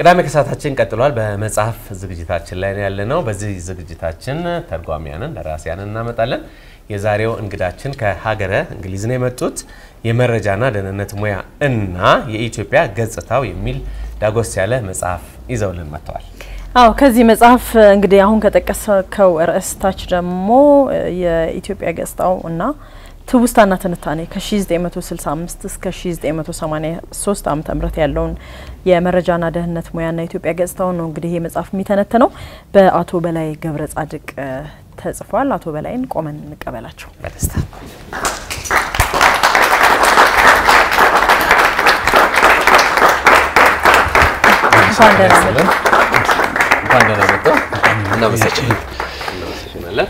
ቅዳሜ ከሰዓታችን ቀጥሏል። በመጽሐፍ ዝግጅታችን ላይ ያለ ነው። በዚህ ዝግጅታችን ተርጓሚያንን ደራሲያንን እናመጣለን። የዛሬው እንግዳችን ከሀገረ እንግሊዝ ነው የመጡት። የመረጃና ደህንነት ሙያ እና የኢትዮጵያ ገጽታው የሚል ዳጎስ ያለ መጽሐፍ ይዘውልን መጥተዋል። አዎ ከዚህ መጽሐፍ እንግዲህ አሁን ከጠቀስከው ርዕስታች ደግሞ የኢትዮጵያ ገጽታው እና ትውስታና ትንታኔ ከ1965 እስከ 1983 ዓ ም ያለውን የመረጃና ደህንነት ሙያና የኢትዮጵያ ገጽታውን ነው እንግዲህ ይህ መጽሐፍ የሚተነትነው በአቶ በላይ ገብረ ጻድቅ ተጽፏል። አቶ በላይን ቆመን እንቀበላቸው በደስታ እንኳን ደህና መጡ። እንኳን ደህና መጡ። እናመሰግናለን።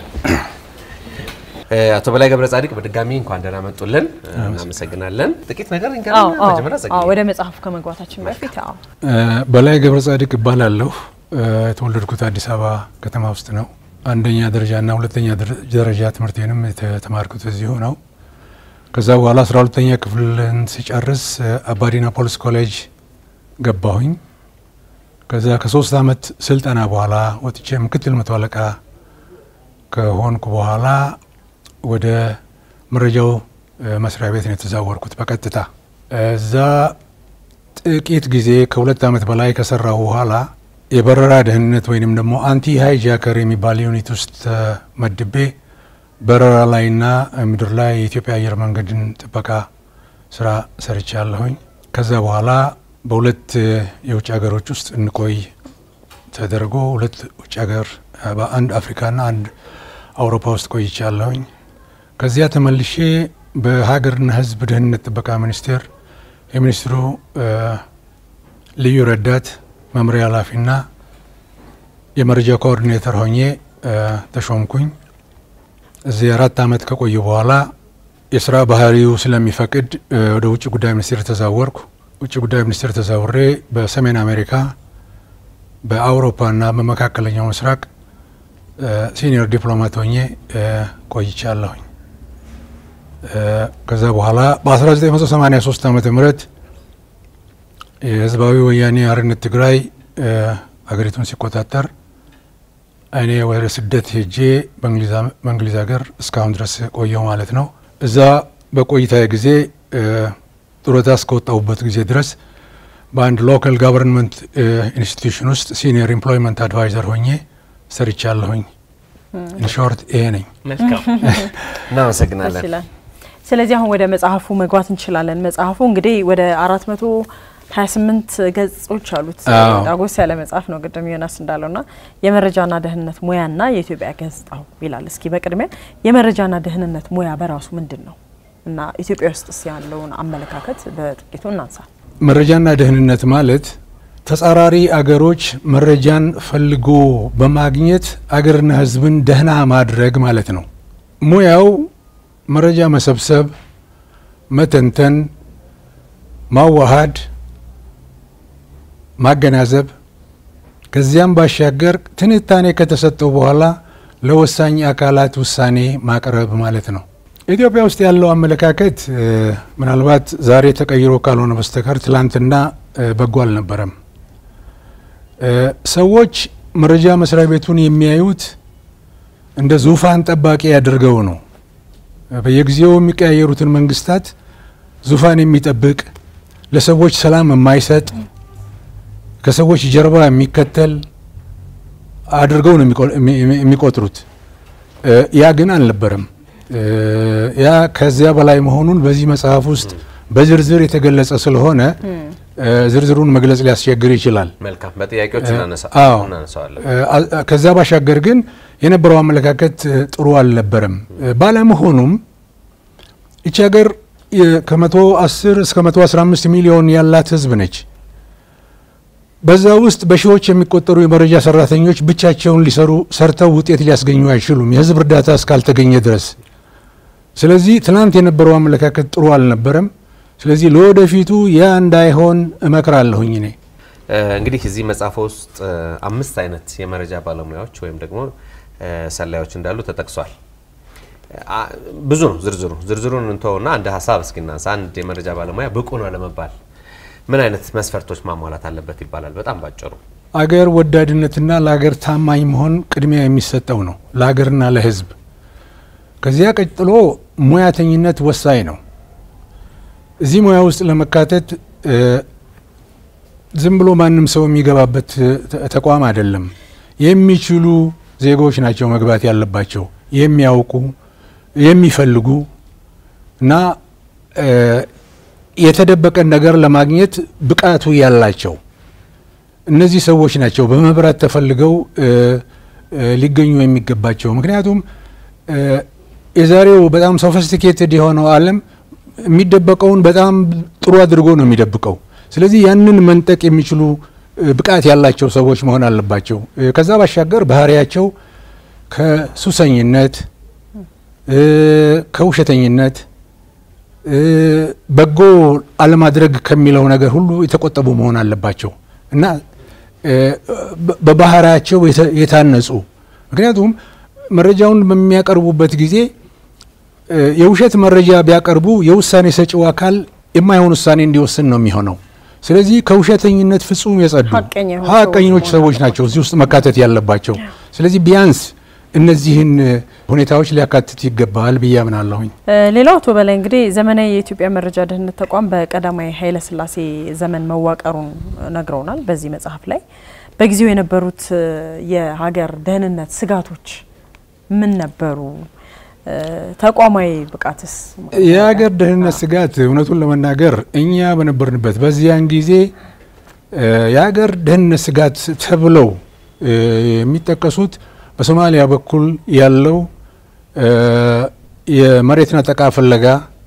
አቶ በላይ ገብረ ጻድቅ በድጋሚ እንኳን ደህና መጡልን። እናመሰግናለን። ጥቂት ነገር አዎ፣ እንገናኛ አዎ፣ መጀመሪያ አዎ፣ ጸጋዬ ወደ መጽሐፉ ከመግባታችን በፊት አዎ በላይ ገብረ ጻድቅ እባላለሁ። የተወለድኩት አዲስ አበባ ከተማ ውስጥ ነው። አንደኛ ደረጃና ሁለተኛ ደረጃ ትምህርቴንም የተማርኩት እዚሁ ነው። ከዛ በኋላ አስራ ሁለተኛ ክፍልን ሲጨርስ አባዲና ፖሊስ ኮሌጅ ገባሁኝ። ከዛ ከሶስት አመት ስልጠና በኋላ ወጥቼ ምክትል መቶ አለቃ ከሆንኩ በኋላ ወደ መረጃው መስሪያ ቤት ነው የተዛወርኩት በቀጥታ እዛ ጥቂት ጊዜ ከሁለት ዓመት በላይ ከሰራሁ በኋላ የበረራ ደህንነት ወይንም ደግሞ አንቲ ሃይጃከር የሚባል ዩኒት ውስጥ ተመድቤ በረራ ላይና ምድር ላይ የኢትዮጵያ አየር መንገድን ጥበቃ ስራ ሰርቻለሁኝ። ከዛ በኋላ በሁለት የውጭ ሀገሮች ውስጥ እንቆይ ተደርጎ ሁለት ውጭ ሀገር በአንድ አፍሪካና አንድ አውሮፓ ውስጥ ቆይቻለሁኝ። ከዚያ ተመልሼ በሀገርና ሕዝብ ደህንነት ጥበቃ ሚኒስቴር የሚኒስትሩ ልዩ ረዳት መምሪያ ኃላፊና የመረጃ ኮኦርዲኔተር ሆኜ ተሾምኩኝ። እዚህ አራት ዓመት ከቆዩ በኋላ የስራ ባህሪው ስለሚፈቅድ ወደ ውጭ ጉዳይ ሚኒስቴር ተዛወርኩ። ውጭ ጉዳይ ሚኒስቴር ተዛውሬ በሰሜን አሜሪካ በአውሮፓና በመካከለኛው ምስራቅ ሲኒየር ዲፕሎማት ሆኜ ቆይቻለሁኝ። ከዛ በኋላ በ1983 ዓመተ ምህረት የህዝባዊ ወያኔ ሓርነት ትግራይ ሀገሪቱን ሲቆጣጠር እኔ ወደ ስደት ሄጄ በእንግሊዝ ሀገር እስካሁን ድረስ ቆየው ማለት ነው። እዛ በቆይታ ጊዜ ጡረታ እስከወጣሁበት ጊዜ ድረስ በአንድ ሎካል ጋቨርንመንት ኢንስቲትዩሽን ውስጥ ሲኒየር ኤምፕሎይመንት አድቫይዘር ሆኜ ሰርቻለሁኝ። ኢንሾርት ይሄ ነኝ። መልካም እናመሰግናለን። ይችላል። ስለዚህ አሁን ወደ መጽሐፉ መግባት እንችላለን። መጽሐፉ እንግዲህ ወደ አራት መቶ ሀያ ስምንት ገጾች አሉት። አዎ። ዳጎስ ያለ መጽሐፍ ነው። ቅድም ዮናስ እንዳለውና የመረጃና ደህንነት ሙያና የኢትዮጵያ ገጽታው ይላል። እስኪ በቅድሚያ የመረጃና ደህንነት ሙያ በራሱ ምንድን ነው እና ኢትዮጵያ ውስጥ ያለውን አመለካከት በጥቂቱ እናንሳ። መረጃና ደህንነት ማለት ተጻራሪ አገሮች መረጃን ፈልጎ በማግኘት አገርና ሕዝብን ደህና ማድረግ ማለት ነው። ሙያው መረጃ መሰብሰብ፣ መተንተን፣ ማዋሃድ፣ ማገናዘብ ከዚያም ባሻገር ትንታኔ ከተሰጠው በኋላ ለወሳኝ አካላት ውሳኔ ማቅረብ ማለት ነው። ኢትዮጵያ ውስጥ ያለው አመለካከት እ፣ ምናልባት ዛሬ ተቀይሮ ካልሆነ በስተቀር ትላንትና እ፣ በጎ አልነበረም። እ፣ ሰዎች መረጃ መስሪያ ቤቱን የሚያዩት እንደ ዙፋን ጠባቂ ያደርገው ነው። በየጊዜው የሚቀያየሩትን መንግስታት ዙፋን የሚጠብቅ ለሰዎች ሰላም የማይሰጥ ከሰዎች ጀርባ የሚከተል አድርገው ነው የሚቆ- የሚ- የሚ- የሚቆጥሩት። እ፣ ያ ግን አልነበረም። እ፣ ያ ከዚያ በላይ መሆኑን በዚህ መጽሐፍ ውስጥ በዝርዝር የተገለጸ ስለሆነ እ፣ ዝርዝሩን መግለጽ ሊያስቸግር ይችላል። መልካም በጥያቄዎች እናነሳ- አዎ። እናነሳዋለን። እ፣ አ- ከዛ ባሻገር ግን የነበረው አመለካከት እ፣ ጥሩ አልነበረም። እ፣ ባለመሆኑም ይቺ ሀገር የ- ከመቶ አስር እስከ መቶ አስራ አምስት ሚሊዮን ያላት ህዝብ ነች። በዛ ውስጥ በሺዎች የሚቆጠሩ የመረጃ ሰራተኞች ብቻቸውን ሊሰሩ ሰርተው ውጤት ሊያስገኙ አይችሉም የህዝብ እርዳታ እስካልተገኘ ድረስ። ስለዚህ ትናንት የነበረው አመለካከት ጥሩ አልነበረም። ስለዚህ ለወደፊቱ ያ እንዳይሆን እመክራለሁኝ እኔ እ፣ እንግዲህ እዚህ መጽሐፍ ውስጥ እ፣ አምስት አይነት የመረጃ ባለሙያዎች ወይም ደግሞ እ፣ ሰላዮች እንዳሉ ተጠቅሷል። አ፣ ብዙ ነው ዝርዝሩ። ዝርዝሩን እንተውና አንድ ሀሳብ እስኪናንሳ። አንድ የመረጃ ባለሙያ ብቁ ነው ለመባል ምን አይነት መስፈርቶች ማሟላት አለበት ይባላል? በጣም ባጭሩ አገር ወዳድነትና ለሀገር ታማኝ መሆን ቅድሚያ የሚሰጠው ነው፣ ለሀገርና ለሕዝብ። ከዚያ ቀጥሎ ሙያተኝነት ወሳኝ ነው። እዚህ ሙያ ውስጥ ለመካተት ዝም ብሎ ማንም ሰው የሚገባበት ተቋም አይደለም። የሚችሉ ዜጎች ናቸው መግባት ያለባቸው፣ የሚያውቁ የሚፈልጉ እና የተደበቀን ነገር ለማግኘት ብቃቱ ያላቸው እነዚህ ሰዎች ናቸው በመብራት ተፈልገው ሊገኙ የሚገባቸው። ምክንያቱም የዛሬው በጣም ሶፊስቲኬትድ የሆነው ዓለም የሚደበቀውን በጣም ጥሩ አድርጎ ነው የሚደብቀው። ስለዚህ ያንን መንጠቅ የሚችሉ ብቃት ያላቸው ሰዎች መሆን አለባቸው። ከዛ ባሻገር ባህሪያቸው ከሱሰኝነት፣ ከውሸተኝነት፣ በጎ አለማድረግ ከሚለው ነገር ሁሉ የተቆጠቡ መሆን አለባቸው እና በባህሪያቸው የታነጹ ምክንያቱም መረጃውን በሚያቀርቡበት ጊዜ የውሸት መረጃ ቢያቀርቡ የውሳኔ ሰጪው አካል የማይሆን ውሳኔ እንዲወስን ነው የሚሆነው። ስለዚህ ከውሸተኝነት ፍጹም የጸዱ ሀቀኞች ሰዎች ናቸው እዚህ ውስጥ መካተት ያለባቸው። ስለዚህ ቢያንስ እነዚህን ሁኔታዎች ሊያካትት ይገባል ብዬ አምናለሁኝ። ሌላው አቶ በላይ እንግዲህ ዘመናዊ የኢትዮጵያ መረጃ ደህንነት ተቋም በቀዳማዊ ኃይለ ሥላሴ ዘመን መዋቀሩን ነግረውናል። በዚህ መጽሐፍ ላይ በጊዜው የነበሩት የሀገር ደህንነት ስጋቶች ምን ነበሩ? ተቋማዊ ብቃትስ? የሀገር ደህንነት ስጋት እውነቱን ለመናገር እኛ በነበርንበት በዚያን ጊዜ የሀገር ደህንነት ስጋት ተብለው የሚጠቀሱት በሶማሊያ በኩል ያለው የመሬት ነጠቃ ፍለጋ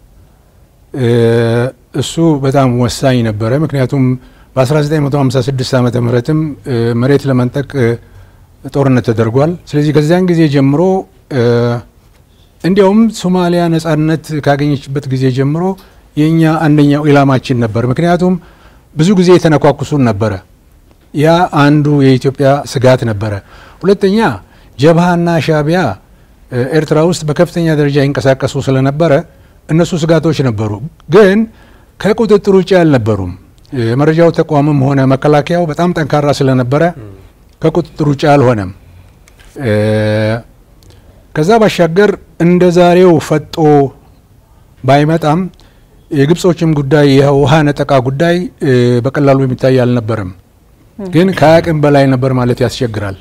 እሱ በጣም ወሳኝ ነበረ። ምክንያቱም በ1956 ዓመተ ምህረትም መሬት ለመንጠቅ ጦርነት ተደርጓል። ስለዚህ ከዚያን ጊዜ ጀምሮ እንዲያውም ሶማሊያ ነጻነት ካገኘችበት ጊዜ ጀምሮ የእኛ አንደኛው ኢላማችን ነበር። ምክንያቱም ብዙ ጊዜ የተነኳኩሱን ነበረ። ያ አንዱ የኢትዮጵያ ስጋት ነበረ። ሁለተኛ ጀብሃና ሻቢያ ኤርትራ ውስጥ በከፍተኛ ደረጃ ይንቀሳቀሱ ስለነበረ እነሱ ስጋቶች ነበሩ፣ ግን ከቁጥጥር ውጭ አልነበሩም። የመረጃው ተቋምም ሆነ መከላከያው በጣም ጠንካራ ስለነበረ ከቁጥጥር ውጭ አልሆነም። ከዛ ባሻገር እንደ ዛሬው ፈጦ ባይመጣም የግብጾችም ጉዳይ የውሃ ነጠቃ ጉዳይ በቀላሉ የሚታይ አልነበረም፣ ግን ከአቅም በላይ ነበር ማለት ያስቸግራል።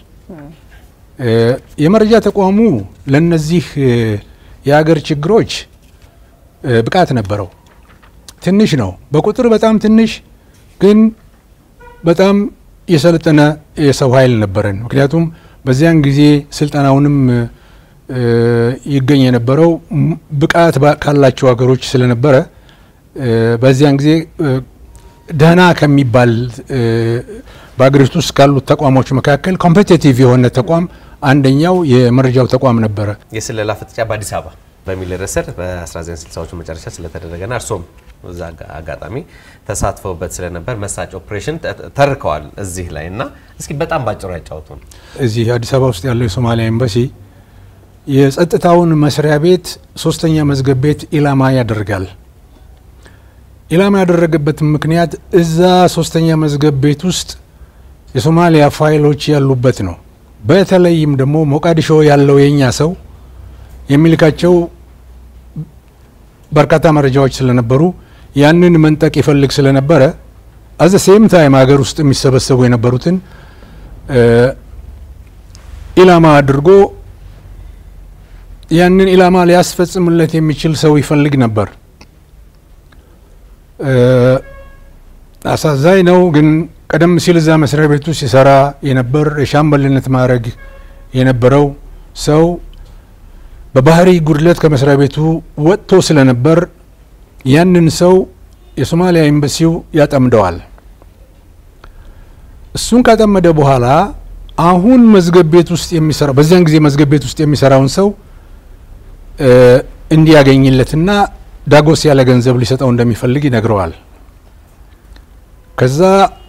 የመረጃ ተቋሙ ለነዚህ የሀገር ችግሮች ብቃት ነበረው። ትንሽ ነው፣ በቁጥር በጣም ትንሽ፣ ግን በጣም የሰለጠነ የሰው ኃይል ነበረን። ምክንያቱም በዚያን ጊዜ ስልጠናውንም ይገኝ የነበረው ብቃት ካላቸው ሀገሮች ስለነበረ በዚያን ጊዜ ደህና ከሚባል በሀገሪቱ ውስጥ ካሉት ተቋሞች መካከል ኮምፔቲቲቭ የሆነ ተቋም አንደኛው የመረጃው ተቋም ነበረ። የስለላ ፍጥጫ በአዲስ አበባ በሚል ርዕስ ስር በ1960ዎቹ መጨረሻ ስለተደረገና እርሶም እዛ አጋጣሚ ተሳትፈውበት ስለነበር መሳጭ ኦፕሬሽን ተርከዋል እዚህ ላይ እና እስኪ በጣም ባጭሩ ያጫውቱን። እዚህ አዲስ አበባ ውስጥ ያለው የሶማሊያ ኤምባሲ የጸጥታውን መስሪያ ቤት ሶስተኛ መዝገብ ቤት ኢላማ ያደርጋል። ኢላማ ያደረገበትም ምክንያት እዛ ሶስተኛ መዝገብ ቤት ውስጥ የሶማሊያ ፋይሎች ያሉበት ነው። በተለይም ደግሞ ሞቃዲሾ ያለው የኛ ሰው የሚልካቸው በርካታ መረጃዎች ስለነበሩ ያንን መንጠቅ ይፈልግ ስለነበረ አዘ ሴም ታይም ሀገር ውስጥ የሚሰበሰቡ የነበሩትን ኢላማ አድርጎ ያንን ኢላማ ሊያስፈጽምለት የሚችል ሰው ይፈልግ ነበር። አሳዛኝ ነው ግን ቀደም ሲል እዛ መስሪያ ቤቱ ሲሰራ የነበር የሻምበልነት ማዕረግ የነበረው ሰው በባህሪ ጉድለት ከመስሪያ ቤቱ ወጥቶ ስለነበር ያንን ሰው የሶማሊያ ኤምባሲው ያጠምደዋል። እሱን ካጠመደ በኋላ አሁን መዝገብ ቤት ውስጥ የሚሰራው በዚያን ጊዜ መዝገብ ቤት ውስጥ የሚሰራውን ሰው እንዲያገኝለትና ዳጎስ ያለ ገንዘብ ሊሰጠው እንደሚፈልግ ይነግረዋል። ከዛ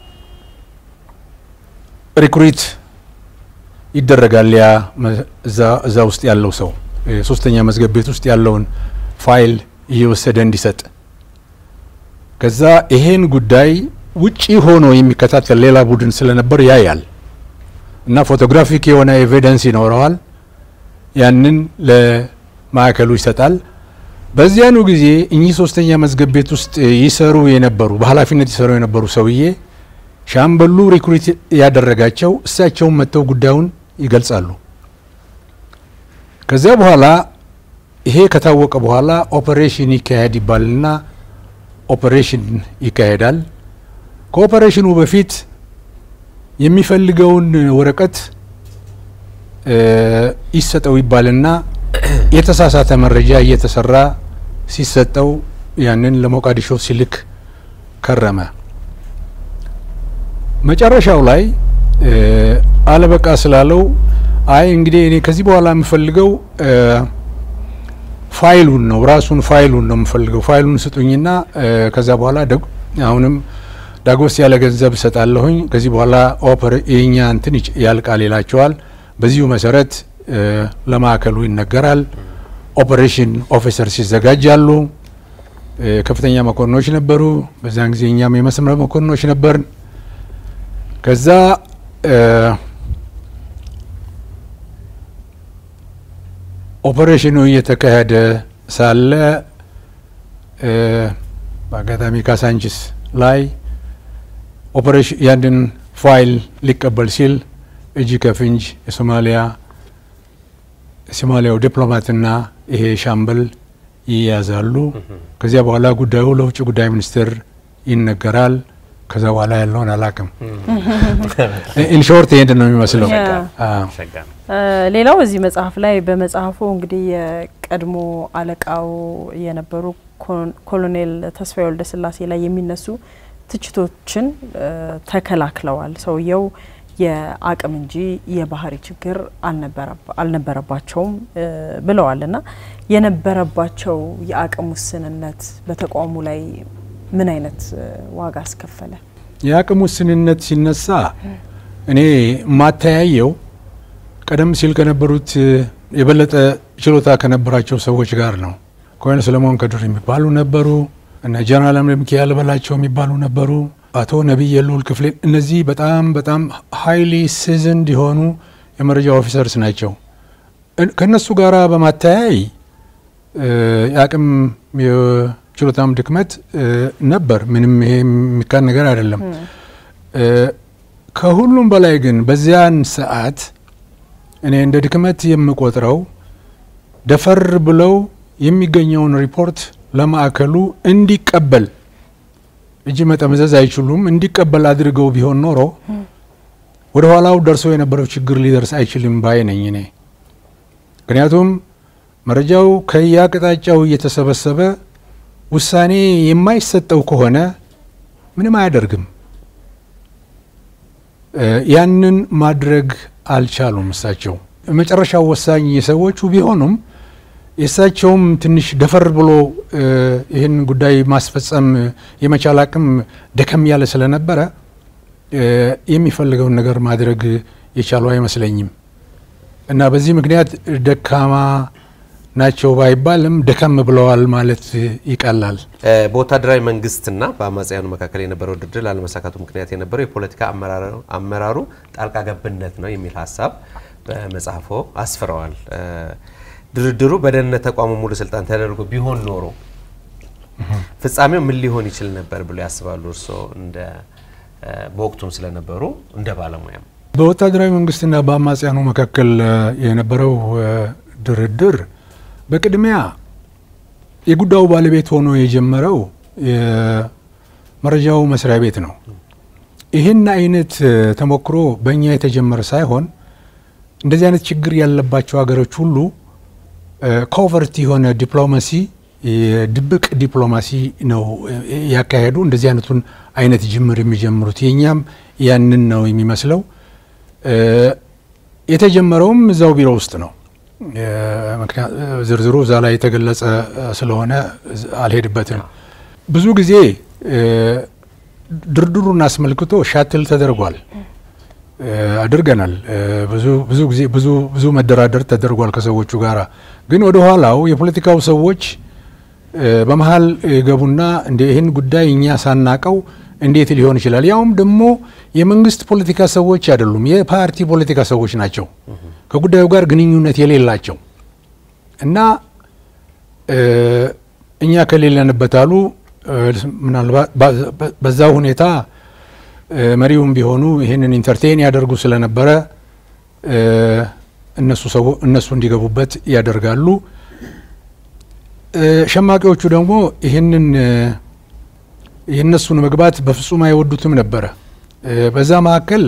ሪክሩት ይደረጋል። ያ እዛ ውስጥ ያለው ሰው ሶስተኛ መዝገብ ቤት ውስጥ ያለውን ፋይል እየወሰደ እንዲሰጥ። ከዛ ይሄን ጉዳይ ውጪ ሆኖ የሚከታተል ሌላ ቡድን ስለነበር ያያል እና ፎቶግራፊክ የሆነ ኤቪደንስ ይኖረዋል። ያንን ለማዕከሉ ይሰጣል። በዚያኑ ጊዜ እኚህ ሶስተኛ መዝገብ ቤት ውስጥ ይሰሩ የነበሩ በኃላፊነት ይሰሩ የነበሩ ሰውዬ ሻምበሉ ሪክሩት ያደረጋቸው እሳቸውን መጥተው ጉዳዩን ይገልጻሉ። ከዚያ በኋላ ይሄ ከታወቀ በኋላ ኦፐሬሽን ይካሄድ ይባልና ኦፐሬሽን ይካሄዳል። ከኦፐሬሽኑ በፊት የሚፈልገውን ወረቀት ይሰጠው ይባልና የተሳሳተ መረጃ እየተሰራ ሲሰጠው ያንን ለሞቃዲሾ ሲልክ ከረመ። መጨረሻው ላይ አለበቃ ስላለው አይ እንግዲህ እኔ ከዚህ በኋላ የምፈልገው ፋይሉን ነው ራሱን ፋይሉን ነው የምፈልገው ፋይሉን ስጡኝና ከዛ በኋላ አሁንም ዳጎስ ያለ ገንዘብ እሰጣለሁኝ ከዚህ በኋላ ኦፐር የኛ እንትን ያልቃል ይላቸዋል። በዚሁ መሰረት ለማዕከሉ ይነገራል። ኦፐሬሽን ኦፊሰርስ ይዘጋጃሉ። ከፍተኛ መኮንኖች ነበሩ። በዛን ጊዜ እኛም የመስመር መኮንኖች ነበርን። ከዛ ኦፐሬሽኑ እየተካሄደ ሳለ በአጋጣሚ ካሳንችስ ላይ ኦፐሬሽን ያንን ፋይል ሊቀበል ሲል እጅ ከፍንጅ የሶማሊያ የሶማሊያው ዲፕሎማትና ይሄ ሻምበል ይያዛሉ። ከዚያ በኋላ ጉዳዩ ለውጭ ጉዳይ ሚኒስትር ይነገራል። ከዛ በኋላ ያለውን አላቅም። ኢንሾርት ይሄን ነው የሚመስለው። ሌላው እዚህ መጽሐፍ ላይ በመጽሐፉ እንግዲህ የቀድሞ አለቃው የነበሩ ኮሎኔል ተስፋዬ ወልደ ስላሴ ላይ የሚነሱ ትችቶችን ተከላክለዋል። ሰውየው የአቅም እንጂ የባህሪ ችግር አልነበረባቸውም ብለዋል እና የነበረባቸው የአቅም ውስንነት በተቋሙ ላይ ምን አይነት ዋጋ አስከፈለ? የአቅም ውስንነት ሲነሳ እኔ ማተያየው ቀደም ሲል ከነበሩት የበለጠ ችሎታ ከነበራቸው ሰዎች ጋር ነው። ኮሎኔል ሰለሞን ከድር የሚባሉ ነበሩ። እነ ጀነራል አምደ ሚካኤል በላቸው የሚባሉ ነበሩ። አቶ ነቢይ የልዑል ክፍሌ እነዚህ በጣም በጣም ሀይሊ ሲዝንድ የሆኑ የመረጃ ኦፊሰርስ ናቸው። ከእነሱ ጋር በማተያይ የአቅም ችሎታም ድክመት ነበር። ምንም ይሄ የሚካድ ነገር አይደለም። ከሁሉም በላይ ግን በዚያን ሰዓት እኔ እንደ ድክመት የምቆጥረው ደፈር ብለው የሚገኘውን ሪፖርት ለማዕከሉ እንዲቀበል እጅ መጠመዘዝ አይችሉም። እንዲቀበል አድርገው ቢሆን ኖሮ ወደ ኋላው ደርሶ የነበረው ችግር ሊደርስ አይችልም ባይ ነኝ እኔ። ምክንያቱም መረጃው ከየአቅጣጫው እየተሰበሰበ ውሳኔ የማይሰጠው ከሆነ ምንም አያደርግም። ያንን ማድረግ አልቻሉም። እሳቸው መጨረሻው ወሳኝ የሰዎቹ ቢሆኑም የእሳቸውም ትንሽ ደፈር ብሎ ይህን ጉዳይ ማስፈጸም የመቻል አቅም ደከም ያለ ስለነበረ የሚፈልገውን ነገር ማድረግ የቻሉ አይመስለኝም እና በዚህ ምክንያት ደካማ ናቸው ባይባልም ደከም ብለዋል ማለት ይቀላል። በወታደራዊ መንግስትና በአማጽያኑ መካከል የነበረው ድርድር ላለመሳካቱ ምክንያት የነበረው የፖለቲካ አመራሩ ጣልቃ ገብነት ነው የሚል ሀሳብ በመጽሐፎ አስፍረዋል። ድርድሩ በደህንነት ተቋሙ ሙሉ ስልጣን ተደርጎ ቢሆን ኖሮ ፍጻሜው ምን ሊሆን ይችል ነበር ብሎ ያስባሉ? እርስዎ እንደ በወቅቱም ስለነበሩ እንደ ባለሙያም በወታደራዊ መንግስትና በአማጽያኑ መካከል የነበረው ድርድር በቅድሚያ የጉዳዩ ባለቤት ሆኖ የጀመረው የመረጃው መስሪያ ቤት ነው። ይህን አይነት ተሞክሮ በእኛ የተጀመረ ሳይሆን እንደዚህ አይነት ችግር ያለባቸው ሀገሮች ሁሉ ኮቨርት የሆነ ዲፕሎማሲ የድብቅ ዲፕሎማሲ ነው ያካሄዱ። እንደዚህ አይነቱን አይነት ጅምር የሚጀምሩት የእኛም ያንን ነው የሚመስለው። የተጀመረውም እዛው ቢሮ ውስጥ ነው። ዝርዝሩ እዛ ላይ የተገለጸ ስለሆነ አልሄድበትም። ብዙ ጊዜ ድርድሩን አስመልክቶ ሻትል ተደርጓል አድርገናል። ብዙ ጊዜ ብዙ መደራደር ተደርጓል ከሰዎቹ ጋር። ግን ወደ ኋላው የፖለቲካው ሰዎች በመሀል ገቡና እንደ ይህን ጉዳይ እኛ ሳናቀው እንዴት ሊሆን ይችላል? ያውም ደግሞ የመንግስት ፖለቲካ ሰዎች አይደሉም፣ የፓርቲ ፖለቲካ ሰዎች ናቸው፣ ከጉዳዩ ጋር ግንኙነት የሌላቸው እና እኛ ከሌለንበት አሉ። ምናልባት በዛ ሁኔታ መሪውም ቢሆኑ ይህንን ኢንተርቴን ያደርጉ ስለነበረ እነሱ እንዲገቡበት ያደርጋሉ። ሸማቂዎቹ ደግሞ ይህንን የእነሱን መግባት በፍጹም አይወዱትም ነበረ። በዛ መካከል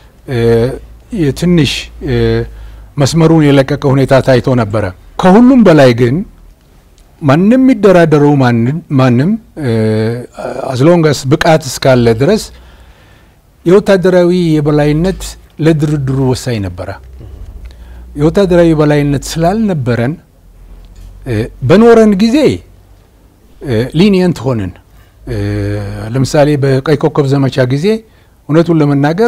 ትንሽ መስመሩን የለቀቀ ሁኔታ ታይቶ ነበረ። ከሁሉም በላይ ግን ማንም የሚደራደረው ማንም አዝሎንጋስ ብቃት እስካለ ድረስ የወታደራዊ የበላይነት ለድርድሩ ወሳኝ ነበረ። የወታደራዊ የበላይነት ስላልነበረን በኖረን ጊዜ ሊኒየንት ሆንን። ለምሳሌ በቀይ ኮከብ ዘመቻ ጊዜ እውነቱን ለመናገር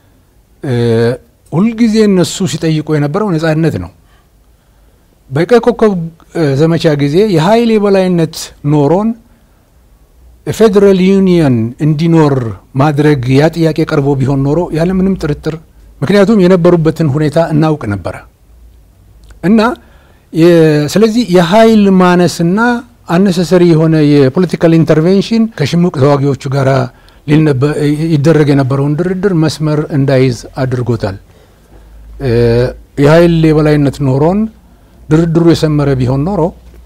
ሁልጊዜ እነሱ ሲጠይቁ የነበረው ነጻነት ነው። በቀይ ኮከብ ዘመቻ ጊዜ የኃይል የበላይነት ኖሮን ፌዴራል ዩኒየን እንዲኖር ማድረግ ያ ጥያቄ ቀርቦ ቢሆን ኖሮ ያለምንም ጥርጥር ምክንያቱም የነበሩበትን ሁኔታ እናውቅ ነበረ እና ስለዚህ የኃይል ማነስና አነሰሰሪ የሆነ የፖለቲካል ኢንተርቬንሽን ከሽምቅ ተዋጊዎቹ ጋር ይደረግ የነበረውን ድርድር መስመር እንዳይዝ አድርጎታል። የኃይል የበላይነት ኖሮን ድርድሩ የሰመረ ቢሆን ኖሮ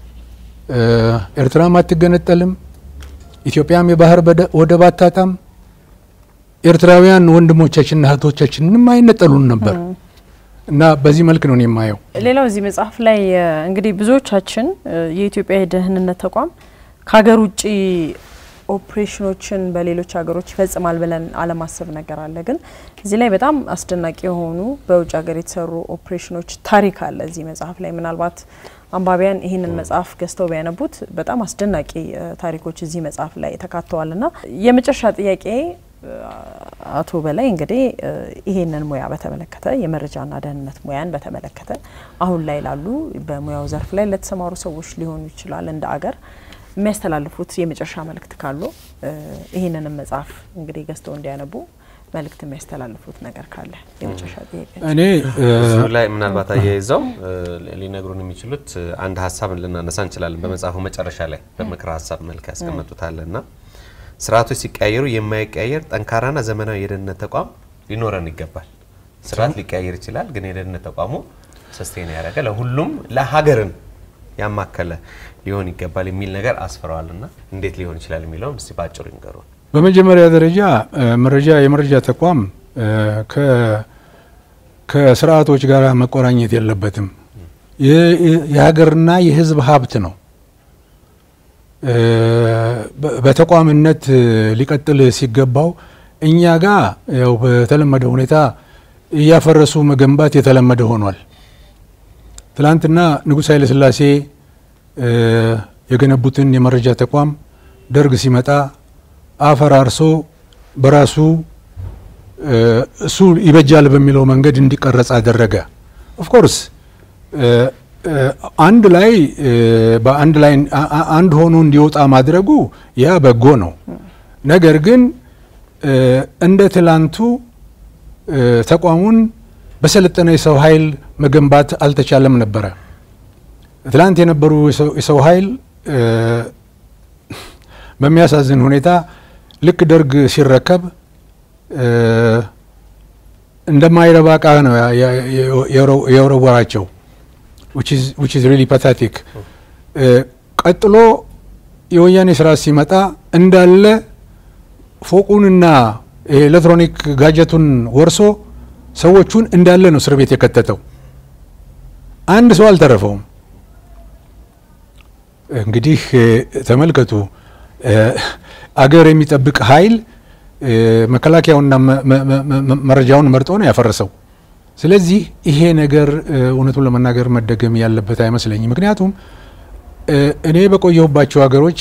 ኤርትራም አትገነጠልም፣ ኢትዮጵያም የባህር ወደብ አታጣም፣ ኤርትራውያን ወንድሞቻችንና እህቶቻችንንም አይነጠሉን ነበር እና በዚህ መልክ ነው የማየው። ሌላው እዚህ መጽሐፍ ላይ እንግዲህ ብዙዎቻችን የኢትዮጵያ የደህንነት ተቋም ከሀገር ውጭ ኦፕሬሽኖችን በሌሎች ሀገሮች ይፈጽማል ብለን አለማሰብ ነገር አለ። ግን እዚህ ላይ በጣም አስደናቂ የሆኑ በውጭ ሀገር የተሰሩ ኦፕሬሽኖች ታሪክ አለ እዚህ መጽሐፍ ላይ። ምናልባት አንባቢያን ይህንን መጽሐፍ ገዝተው ቢያነቡት በጣም አስደናቂ ታሪኮች እዚህ መጽሐፍ ላይ ተካተዋል እና የመጨረሻ ጥያቄ አቶ በላይ እንግዲህ ይሄንን ሙያ በተመለከተ የመረጃና ደህንነት ሙያን በተመለከተ አሁን ላይ ላሉ በሙያው ዘርፍ ላይ ለተሰማሩ ሰዎች ሊሆኑ ይችላል እንደ አገር የሚያስተላልፉት የመጨረሻ መልእክት ካሉ ይህንንም መጽሐፍ እንግዲህ ገዝተው እንዲያነቡ መልእክት የሚያስተላልፉት ነገር ካለ የመጨረሻ ጥያቄ። እኔ እሱ ላይ ምናልባት አያይዘው ሊነግሩን የሚችሉት አንድ ሀሳብን ልናነሳ እንችላለን። በመጽሐፉ መጨረሻ ላይ በምክረ ሀሳብ መልክ ያስቀመጡታል እና ስርዓቶች ሲቀያየሩ የማይቀያየር ጠንካራና ዘመናዊ የደህንነት ተቋም ሊኖረን ይገባል። ስርዓት ሊቀያየር ይችላል፣ ግን የደህንነት ተቋሙ ሰስቴን ያደረገ ለሁሉም ለሀገርን ያማከለ ሊሆን ይገባል የሚል ነገር አስፍረዋል እና እንዴት ሊሆን ይችላል የሚለውን እስቲ በአጭሩ ይንገሩን። በመጀመሪያ ደረጃ መረጃ የመረጃ ተቋም ከስርዓቶች ጋር መቆራኘት የለበትም። የሀገርና የሕዝብ ሀብት ነው። በተቋምነት ሊቀጥል ሲገባው እኛ ጋር ያው በተለመደ ሁኔታ እያፈረሱ መገንባት የተለመደ ሆኗል። ትላንትና ንጉሥ ኃይለ ሥላሴ የገነቡትን የመረጃ ተቋም ደርግ ሲመጣ አፈራርሶ በራሱ እሱ ይበጃል በሚለው መንገድ እንዲቀረጽ አደረገ። ኦፍኮርስ አንድ ላይ በአንድ ላይ አንድ ሆኖ እንዲወጣ ማድረጉ ያ በጎ ነው። ነገር ግን እንደ ትላንቱ ተቋሙን በሰለጠነ የሰው ኃይል መገንባት አልተቻለም ነበረ። ትላንት የነበሩ የሰው ኃይል በሚያሳዝን ሁኔታ ልክ ደርግ ሲረከብ እንደማይረባ ዕቃ ነው የወረወራቸው which is really pathetic ቀጥሎ የወያኔ ስርዓት ሲመጣ እንዳለ ፎቁንና ኤሌክትሮኒክ ጋጀቱን ወርሶ ሰዎቹን እንዳለ ነው እስር ቤት የከተተው። አንድ ሰው አልተረፈውም። እንግዲህ ተመልከቱ፣ አገር የሚጠብቅ ኃይል መከላከያውና መረጃውን መርጦ ነው ያፈረሰው። ስለዚህ ይሄ ነገር እውነቱን ለመናገር መደገም ያለበት አይመስለኝም። ምክንያቱም እኔ በቆየሁባቸው ሀገሮች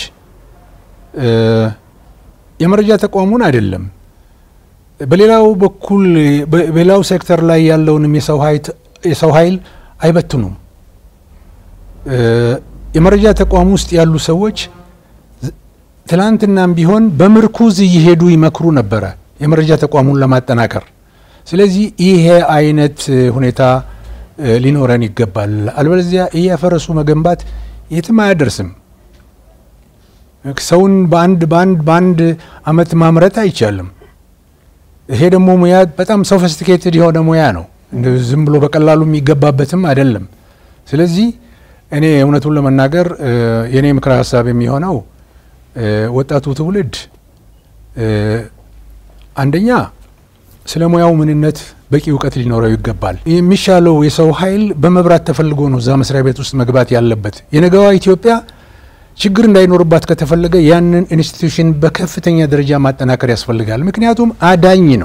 የመረጃ ተቋሙን አይደለም በሌላው በኩል በሌላው ሴክተር ላይ ያለውንም የሰው ኃይል አይበትኑም። የመረጃ ተቋም ውስጥ ያሉ ሰዎች ትላንትናም ቢሆን በምርኩዝ እየሄዱ ይመክሩ ነበረ የመረጃ ተቋሙን ለማጠናከር። ስለዚህ ይሄ አይነት ሁኔታ ሊኖረን ይገባል። አልበለዚያ እያፈረሱ መገንባት የትም አያደርስም። ሰውን በአንድ በአንድ በአንድ አመት ማምረት አይቻልም። ይሄ ደግሞ ሙያ በጣም ሶፊስቲኬትድ የሆነ ሙያ ነው። ዝም ብሎ በቀላሉ የሚገባበትም አይደለም። ስለዚህ እኔ እውነቱን ለመናገር የእኔ ምክረ ሀሳብ የሚሆነው ወጣቱ ትውልድ አንደኛ ስለ ሙያው ምንነት በቂ እውቀት ሊኖረው ይገባል። የሚሻለው የሰው ኃይል በመብራት ተፈልጎ ነው እዛ መስሪያ ቤት ውስጥ መግባት ያለበት። የነገዋ ኢትዮጵያ ችግር እንዳይኖርባት ከተፈለገ ያንን ኢንስቲትዩሽን በከፍተኛ ደረጃ ማጠናከር ያስፈልጋል። ምክንያቱም አዳኝ ነው።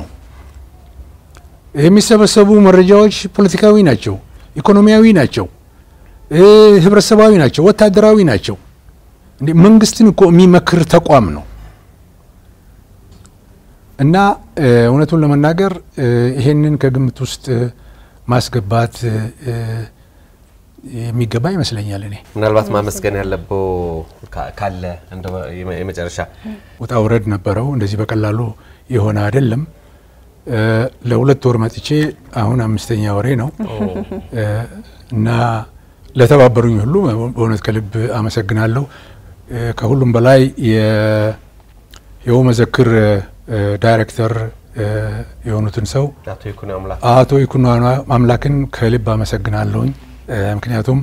የሚሰበሰቡ መረጃዎች ፖለቲካዊ ናቸው፣ ኢኮኖሚያዊ ናቸው፣ ህብረተሰባዊ ናቸው፣ ወታደራዊ ናቸው። እንዴ መንግስትን እኮ የሚመክር ተቋም ነው እና እውነቱን ለመናገር ይሄንን ከግምት ውስጥ ማስገባት የሚገባ ይመስለኛል። እኔ ምናልባት ማመስገን ያለበው ካለ የመጨረሻ ውጣ ውረድ ነበረው። እንደዚህ በቀላሉ የሆነ አይደለም። ለሁለት ወር መጥቼ አሁን አምስተኛ ወሬ ነው እና ለተባበሩኝ ሁሉ በእውነት ከልብ አመሰግናለሁ። ከሁሉም በላይ የው መዘክር ዳይሬክተር የሆኑትን ሰው አቶ ይኩኖ አምላክን ከልብ አመሰግናለሁኝ። ምክንያቱም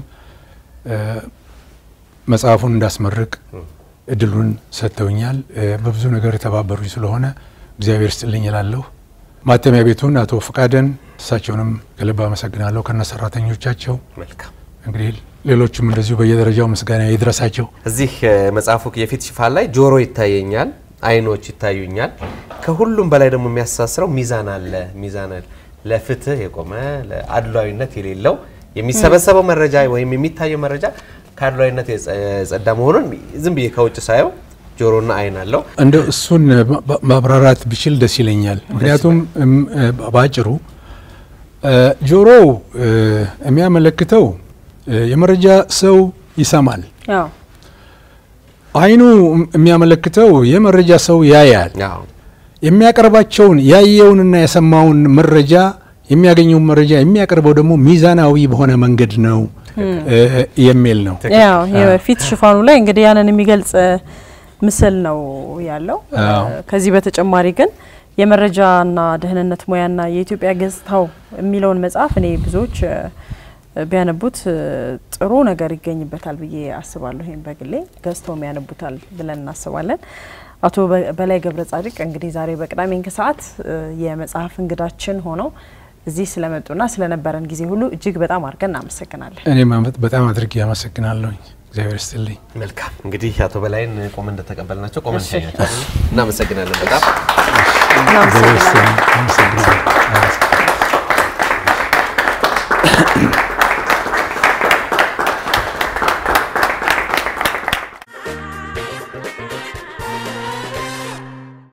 መጽሐፉን እንዳስመርቅ እድሉን ሰጥተውኛል። በብዙ ነገር የተባበሩኝ ስለሆነ እግዚአብሔር ስጥልኝ እላለሁ። ማተሚያ ቤቱን አቶ ፈቃደን እሳቸውንም ከልብ አመሰግናለሁ ከነ ሰራተኞቻቸው። እንግዲህ ሌሎችም እንደዚሁ በየደረጃው ምስጋና ይድረሳቸው። እዚህ መጽሐፉ የፊት ሽፋን ላይ ጆሮ ይታየኛል፣ አይኖች ይታዩኛል። ከሁሉም በላይ ደግሞ የሚያስተሳስረው ሚዛን አለ። ሚዛን ለፍትህ የቆመ ለአድሏዊነት የሌለው የሚሰበሰበው መረጃ ወይም የሚታየው መረጃ ከአድሏዊነት የጸዳ መሆኑን ዝም ብዬ ከውጭ ሳየው ጆሮና አይን አለው። እንደ እሱን ማብራራት ብችል ደስ ይለኛል። ምክንያቱም በአጭሩ ጆሮው የሚያመለክተው የመረጃ ሰው ይሰማል። አይኑ የሚያመለክተው የመረጃ ሰው ያያል። የሚያቀርባቸውን ያየውንና የሰማውን መረጃ የሚያገኘውን መረጃ የሚያቀርበው ደግሞ ሚዛናዊ በሆነ መንገድ ነው የሚል ነው። ያው የፊት ሽፋኑ ላይ እንግዲህ ያንን የሚገልጽ ምስል ነው ያለው። ከዚህ በተጨማሪ ግን የመረጃና ደህንነት ሙያና የኢትዮጵያ ገጽታው የሚለውን መጽሐፍ እኔ ብዙዎች ቢያነቡት ጥሩ ነገር ይገኝበታል ብዬ አስባለሁ። ይህም በግሌ ገዝተውም ያነቡታል ብለን እናስባለን። አቶ በላይ ገብረ ጻድቅ እንግዲህ ዛሬ በቅዳሜ ከሰዓት የመጽሐፍ እንግዳችን ሆነው እዚህ ስለመጡና ስለነበረን ጊዜ ሁሉ እጅግ በጣም አድርገን እናመሰግናለን። እኔም በጣም አድርጌ አመሰግናለሁኝ። እግዚአብሔር ይስጥልኝ። መልካም እንግዲህ አቶ በላይን ቆመን እንደተቀበልናቸው ቆመን እንሸኛቸዋለን። እናመሰግናለን በጣም እናመሰግናለን።